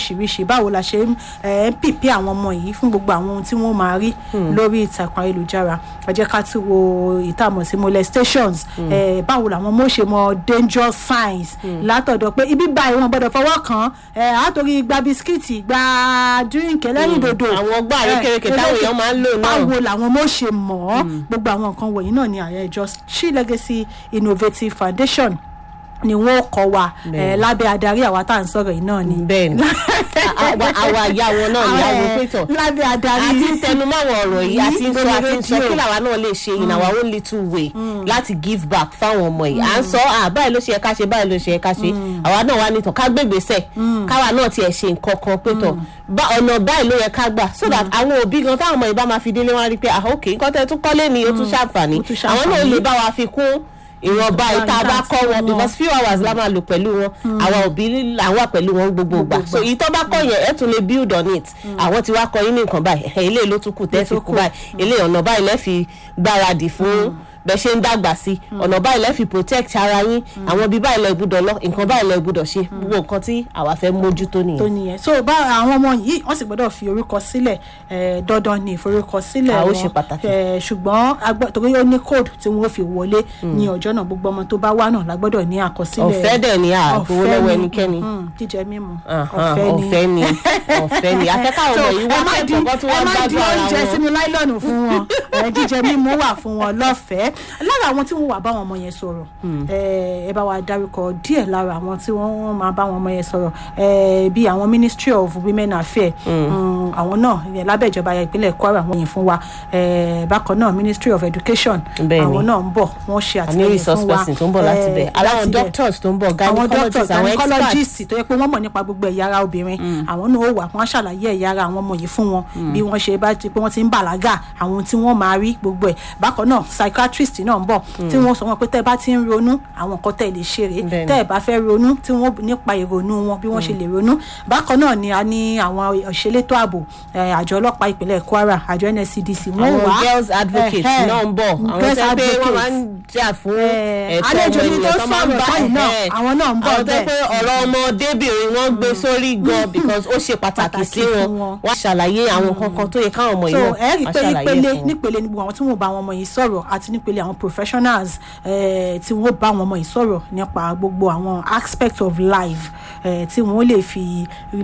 lóríṣiríṣi báwo la ṣe ń eh, ń pìpì àwọn ọmọ yìí fún gbogbo àwọn ohun tí wọ́n máa rí lórí ìtàkùn ayélujára ẹ jẹ́ ká tún wo ìtààmú sí molestations eh, báwo làwọn ọmọ ṣe mọ dangerous signs látọ̀dọ̀ pé ibi báyìí wọn gbọ́dọ̀ fọwọ́ kàn án àtòrí gba bisikíìtì gba drink ẹlẹ́rìn dòdò àwọn ọgbà àrékèrèké táwọn èèyàn máa ń lò náà. báwo làwọn ọmọ ṣe mọ̀ ọ́ gbogbo àwọn nǹkan wọ̀nyí náà ni àyà ìjọ She Legacy Innovative Foundation ni wọn kọ wa eh, lábẹ́ adarí àwa tá à ń sọ̀rọ̀ yìí náà ni. bẹ́ẹ̀ni àwa àwa ìyá wọn náà ni àwọn pẹtọ lábẹ́ adarí àti ń tẹnumọ́ àwọn ọ̀rọ̀ yìí àti ń sọ lórí àti ń sọ rédíò. kí làwa náà lè ṣe in our own little way láti give back fáwọn ọmọ yìí à ń sọ à báyìí ló ṣe yẹ ká ṣe báyìí ló ṣe yẹ ká ṣe àwa náà wà nìtàn ká gbégbèsè káwa náà tiẹ̀ ṣe nǹkan kan pẹtọ ọ̀nà báyìí ló yẹ ká gbà so that àwọn òbí gan táwọn ọmọ yìí bá máa fi délé wọn á rí i pé ah ok nǹkan tẹ́ tún kọ́lé ni ó tún ṣàǹfààní Ó tún àwọn náà ṣàǹfààní. lè bá wa fi kún ìwọ̀nba ìta bá kọ́ wọn because few hours la máa lò pẹ̀lú wọn àwa òbí là ń wà pẹ̀lú wọn gbogbo ìgbà so ìtọ́ bá kọ́ yẹn ẹ̀ tún lè build on it àwọn tí wàá kọ́ yín ní nǹkan báyìí ẹ̀ ilé ló tún kù tẹ́ fi kú báyìí ilé ọ̀nà báyìí lẹ́ fi gbáradì fún bẹ́ẹ̀ ṣe ń dàgbà sí ọ̀nà báyìí lẹ́ fi protect ara yín àwọn ibi báyìí lẹ́ gbúdọ̀ lọ nǹkan báyìí lẹ́ gbúdọ̀ ṣe gbogbo nǹkan tí àwa fẹ́ mójútó tó nìyẹn. nìyẹn so bá àwọn ọmọ yìí wọ́n sì gbọ́dọ̀ fi orúkọ sílẹ̀ eh, dandan ni ìforúkọsílẹ̀ Ah, ó wọn ṣe pàtàkì. Eh, ṣùgbọ́n a gbọ́- torí ó ní code tí wọ́n fi wọlé ní ọjọ́ náà gbogbo ọmọ tó bá wà náà la gbọ́dọ̀ ní àkọsílẹ̀ ọ̀fẹ́ dẹ̀ ni àgbowó Ọ̀fẹ́ lọ́wọ́ ni. ẹnikẹ́ni Mm, jíjẹ mímu Ahan, ọ̀fẹ́ ni ọ̀fẹ́ ni afẹ́káwọn ọmọ yìí wá kẹ́kọ̀ọ́ kan tí wọ́n ẹ má di gbádùn ara oúnjẹ wọn. sínú láìlọ́ọ̀nù fún wọn ẹ, jíjẹ mímu wà fún wọn lọ́fẹ̀ẹ́ lára àwọn tí wọ́n wà bá wọn ọmọ yẹn sọ̀rọ̀ ẹ ẹ bá wa dárúkọ díẹ̀ lára àwọn tí wọ́n máa bá wọn ọmọ yẹn sọ̀rọ̀ ẹ, bí àwọn Ministry of Women Affairs mm, àwọn náà ìyẹn lábẹ́ ìjọba ìpínlẹ̀ Kwara wọ́n yìn fún wa ẹ, bákan náà Ministry of Education Bẹ́ẹ̀ni. àwọn náà ń bọ̀ wọ́n ṣe àní àtìlẹyìn resource fún wa person tó ń bọ̀ láti ẹ, bẹ̀ aláwọn láti bẹ̀ doctors tó ń bọ̀ àwọn doctors gynecologists àwọn experts gynecologist tó yẹ pé wọ́n mọ̀ nípa gbogbo ẹ̀yà ara obìnrin àwọn náà ó wà wọ́n á ṣàlàyé ẹ̀yà ara àwọn ọmọ yìí fún wọn bí wọ́n ṣe bá ti pé wọ́n ti ń bàlágà àwọn ohun tí wọ́n máa rí gbogbo ẹ̀ bákan náà psychiatrist náà ń bọ̀ tí wọ́n sọ wọn pé tẹ́ ẹ bá ti ń ronú àwọn nǹkan tẹ́ ẹ lè ṣe rèé Bẹ́ẹ̀ni. tẹ́ ẹ bá fẹ́ ronú tí wọ́n nípa ìrònú wọn bí wọ́n ṣe lè ronú bákan náà ni a ní àwọn òṣèlétò ààbò eh, àjọ ọlọ́pàá ìpínlẹ̀ Kwara àjọ NSCDC wọ́n àwọn wà girls advocates Eh, eh, náà ń bọ̀ àwọn girls tó pé wọ́n máa ń advocates jà fún Eh, ẹ̀tọ́ àlejò ọmọ mi tó ènìyàn tó máa ń sọ̀rọ̀ bá báyìí náà, ẹ̀ àwọn náà ń bọ̀ àwọn tó bẹ́ẹ̀. pé ọ̀rọ̀ ọmọdébìnrin wọn gbé sórí gan because ó ṣe pàtàkì sí Pàtàkì wọn fún wọn. wọ́n ṣàlàyé àwọn kankan tó yẹ káwọn ọmọ so yìí ẹ rí i wọ́n pé ṣàlàyé nípele fún wọn. nípele ni gbogbo àwọn tí wọn bá àwọn ọmọ yìí sọ̀rọ̀ àti nípele àwọn professionals eh, tí wọn bá àwọn ọmọ yìí sọ̀rọ̀ nípa gbogbo àwọn aspect of life eh, tí wọn lè fi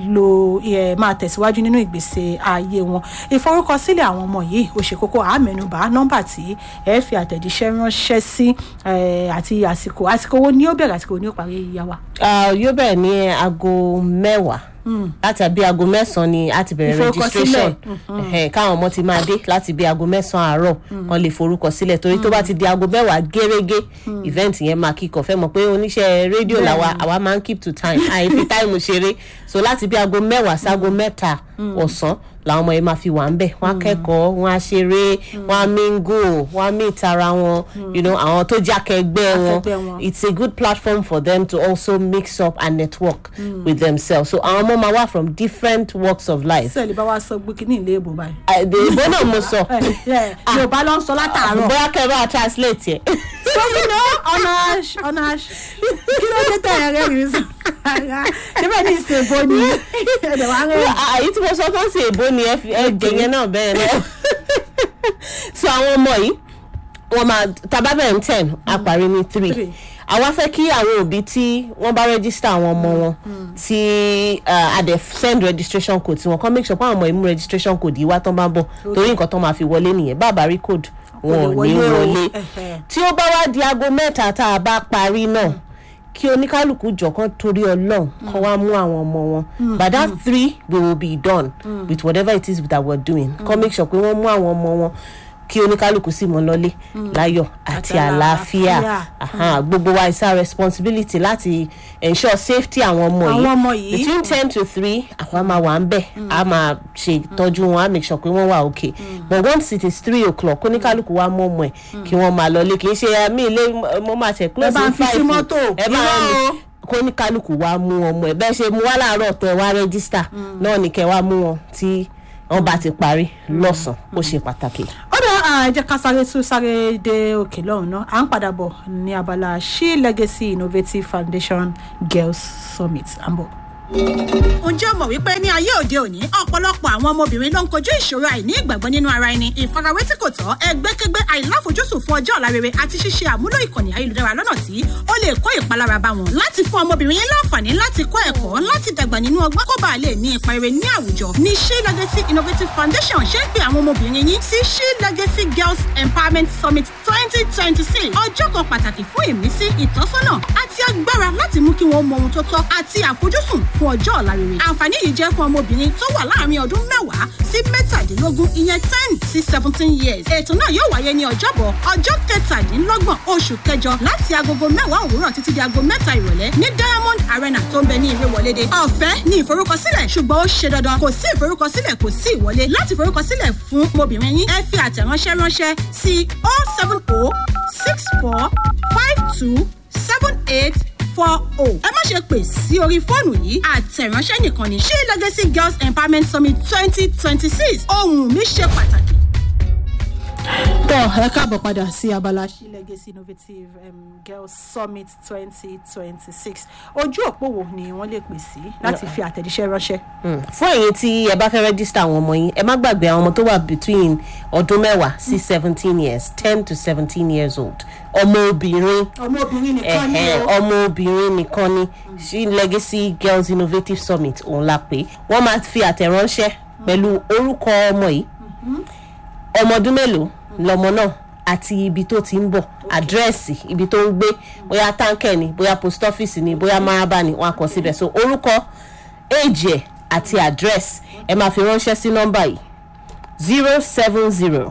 lo eh, máa tẹ̀síwájú nínú ìgbésẹ̀ ayé wọn ìforúkọsílẹ̀ àwọn ọmọ yìí ó ṣe kókó àmẹ́nubà nọ́mbà tí ẹ fi àtẹ̀jíṣẹ́ ránṣẹ́ sí eh, àti àsìkò àsìkò wo ni ó bẹ̀rẹ̀ àsìkò wo ni ó parí yíyá wa. Ah, yóò bẹ̀rẹ̀ ní aago mẹ́wàá láti àbí aago mẹ́sàn-án ni a ti bẹ̀rẹ̀ Ìforúkọsílẹ̀. registration Ẹhẹ́, káwọn ọmọ ti máa dé láti bí aago mẹ́sàn-án àárọ̀ kan lè forúkọ sílẹ̀ torí tó bá ti di aago mẹ́wàá gẹ́rẹ́gẹ́ event yẹn máa kíkọ̀ fẹ́ mọ̀ pé oníṣẹ́ rédíò làwa àwa máa ń keep to time àìfi táìmù ṣeré so láti bí aago mẹ́wàá sáago mẹ́ta ọ̀sán làwọn ọmọ yẹn máa fi wà ń bẹ̀ wọ́n á kẹ́kọ̀ọ́ wọ́n á ṣeré wọ́n á mingle wọ́n á meet ara wọn you know àwọn tó jákẹ́gbẹ́ wọn Akẹgbẹ́ wọn. it's a good platform for them to also mix up and network with themselves so àwọn ọmọ máa wá from different walks of life. sẹ́ẹ̀lì bá wa sọ gbé kínní ilé ìbò báyìí. èdè ìbò náà mo sọ yorùbá ló ń sọ látàárọ̀. bóyá kẹ́ ẹ bá wa translate yẹ. gómìnà ọ̀nà ọ̀nà kí ló dé tẹ̀yẹ̀ rẹ̀ rí sọ síbẹ̀ ní ìsèbó ni ẹ̀dẹ̀ wá rẹ̀ àyè tí mo sọ fún sí èbó ni ẹ fi ẹ jẹ yẹn náà bẹ́ẹ̀ náà so àwọn ọmọ yìí wọ́n máa tàbá bẹ̀rẹ̀ ní ten a parí ní three Three. àwa fẹ́ kí àwọn òbí tí wọ́n bá register àwọn ọmọ wọn tí uh, a dẹ̀ send registration code tí wọ́n kọ́ make sure pé àwọn ọmọ yìí mú registration code yìí wá tán bá ń bọ̀ torí nǹkan tán máa fi wọlé nìyẹn bàbá rí code wọn ò ní wọlé o. wọlé Ẹhẹ́. tí ó bá wá di aago mẹ́ta tá a bá parí náà kí oníkálukú jọ̀kan torí ọlọ́run kọ́ wá mú àwọn ọmọ wọn by that three we will be done with whatever it is that we are doing kọ́ make sure pé wọ́n mú àwọn ọmọ wọn kí oníkálukú sì mọ lọlé láyọ̀ àti Àti àlàáfíà àlàáfíà. Aha, gbogbo wa is our responsibility láti ensure safety àwọn ọmọ Àwọn yìí ọmọ yìí. between ten to three àwa máa wà ń bẹ̀ a máa ṣe ìtọ́jú wọn a make sure pé wọ́n wà okay but once it is three o'clock oníkálukú wa mú ọmọ ẹ̀ kí wọ́n máa lọlé kì í ṣe àmì ilé mo máa ṣe close Ẹ bá ń in fi sí five mọ́tò. ẹ bá Irọ́ ń o. kó ní kálukú wa mú ọmọ ẹ bẹ́ẹ̀ ṣe mú wá láàárọ̀ tẹ wá rẹ́gísítà náà ni kẹ́ wá mú wọn tí wọ́n bá ti parí lọ́sàn-án ó ṣe pàtàkì. ó dá ẹ jẹ́ ká sáré tún sáré dé òkè lọ́hùn náà à ń padà bọ̀ ní abala she legacy innovative foundation girls summit à ń bọ̀. ǹjẹ́ o mọ̀ wípé ní ayé òde òní ọ̀pọ̀lọpọ̀ àwọn ọmọbìnrin ló ń kojú ìṣòro àìní ìgbàgbọ́ nínú ara ẹni ìfarawé tí kò tọ́ ẹgbẹ́kẹ́gbẹ́ àìláfojúsùn fún ọjọ́ ọ̀la rere àti ṣíṣe àmúlò ìkànnì ayélujára lọ́nà tí ó lè kó ìpalára bá wọn. láti fún ọmọbìnrin yẹn láǹfààní láti kọ́ ẹ̀kọ́ láti dàgbà nínú ọgbọ́n kó bàa lè ní ipa rere ní àwùjọ ní she legacy innovative foundation ṣe ń pe àwọn ọmọbìnrin yín sí she legacy girls empowerment summit twenty twenty six ọjọ́ kan pàtàkì fún ìmísí ìtọ́sọ́nà àti agbára láti mú kí wọ́n mọ ohun tó tọ́ àti àfojúsùn fún ọjọ́ ọ̀la rere. àǹfààní yìí jẹ́ fún ọmọbìnrin tó wà láàárín ọdún mẹ́wàá sí mẹ́tàdínlógún ìyẹn ten sí seventeen years. ètò náà yóò wáyé ní ọjọ́bọ̀ ọjọ́ kẹtàdínlọ́gbọ̀n oṣù kẹjọ láti agogo mẹ́wàá òwúrọ̀ títí di aago mẹ́ta ìrọ̀lẹ́ ní diamond arena tó ń bẹ ní ìrẹ́wọlédè. ọ̀fẹ́ ní ìforúkọsílẹ̀ ṣùgbọ́n ó ṣe dandan kò sí ìforúkọsílẹ̀ kò sí ìwọlé láti forúkọsílẹ̀ fún ọmọbìnrin yín ẹ fi àtẹ̀ránṣẹ́ ránṣẹ́ sí oh seven oh six four five two seven eight four oh. ẹ má ṣe pè sí orí fóònù yìí àtẹ̀ránṣẹ́ nìkan ni she legacy girls empowerment summit twenty twenty six ohun mi ṣe pàtàkì. tọ́ ẹ káàbọ̀ padà sí abala she legacy innovative um, girls summit twenty twenty six ojú òpó wo ni wọ́n lè pè sí láti fi àtẹ̀jíṣẹ́ ránṣẹ́. fún ẹ̀yin tí ẹ bá fẹ́ rẹ́gísítà àwọn ọmọ yín ẹ má gbàgbé àwọn ọmọ tó wà between ọdún mẹ́wàá sí seventeen years ten to seventeen years old ọmọ obìnrin ọmọbìnrin nìkan ni ẹ̀hẹ́n, o. ọmọ obìnrin nìkan ni she legacy girls innovative summit òun la pè wọ́n máa fi àtẹ̀ránṣẹ́ pẹ̀lú orúkọ ọmọ yìí ọmọ ọdún mélòó lọmọ náà àti ibi tó ti ń bọ̀ àdírẹ́sì ibi tó ń gbé bóyá táǹkẹ̀ ni bóyá post office ni bóyá maraba ni wọ́n á kọ síbẹ̀ so orúkọ éèjì ẹ̀ àti àdírẹ́sì ẹ máa fi ránṣẹ́ sí nọ́mbà yìí zero seven zero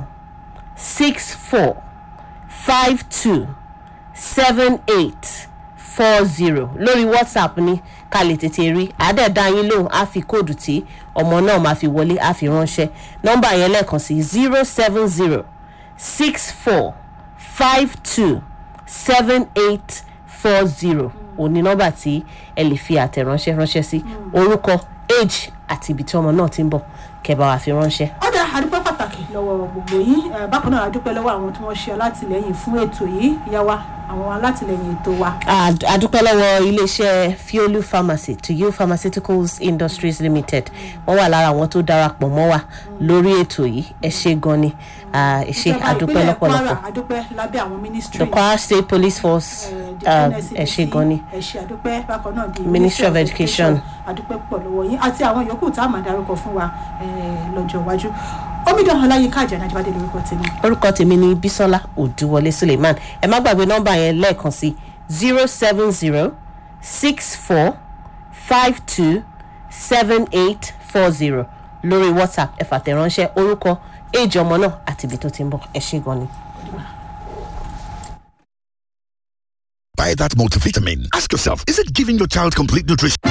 six four five two seven eight four zero lórí whatsapp ni ká lè tètè rí àádẹ́ẹ̀dá yín lóhùn á fi kóòdù tí ọmọ náà máa fi wọlé á fi ránṣẹ́ nọ́mbà yẹn lẹ́ẹ̀kan sí zero seven zero six four five two seven eight four zero òní nọ́mbà tí ẹ lè fi àtẹ̀ránṣẹ́ ránṣẹ́ sí orúkọ age àti ibi tí ọmọ náà ti ń bọ̀ kẹbà wà fi ránṣẹ́. ọ̀dà àdúpẹ́ pàtàkì lọ́wọ́ gbogbo yín Eh, bákan náà àdúpẹ́ lọ́wọ́ àwọn tí wọ́n ṣe alátìlẹyìn fún ètò yìí yá wa àwọn alátìlẹyìn ètò wa. Ad- adúpẹ́ lọ́wọ́ iléeṣẹ́ fiolu pharmacy to you pharmaceuticals industries limited wọ́n wà lára àwọn tó darapọ̀ mọ́ wa lórí ètò yìí ẹ ṣe gan ni Ah, ẹ ṣe Ìjọba adúpẹ́ ìpínlẹ̀ lọ́pọ̀lọpọ̀ Kwara, àdúpẹ́ lábẹ́ àwọn ministry. the kwara state police force the ah, NSCDC, ẹ ṣe gan ni ẹ ṣe àdúpẹ́ bákan náà di Ministry of Education. àdúpẹ́ pọ̀ lọ́wọ́ yín àti àwọn yòókù tá a máa darúkọ fún wa eh, lọ́jọ́ iwájú omidan ọláyínká àjànà àjíbádé lórúkọ tèmi. orúkọ tèmi ni bisola odúwọlé suleiman ẹ má gbàgbé nọ́mbà yẹn lẹ́ẹ̀kan sí zero seven zero six four five two seven eight four zero lórí whatsapp ẹ fàtẹ̀ránṣẹ́ orúkọ èjì ọmọ náà àti ibi tó ti ń bọ̀ ẹ ṣe gan ni. Buy that multivitamin. Ask yourself, is it giving your child complete nutrition?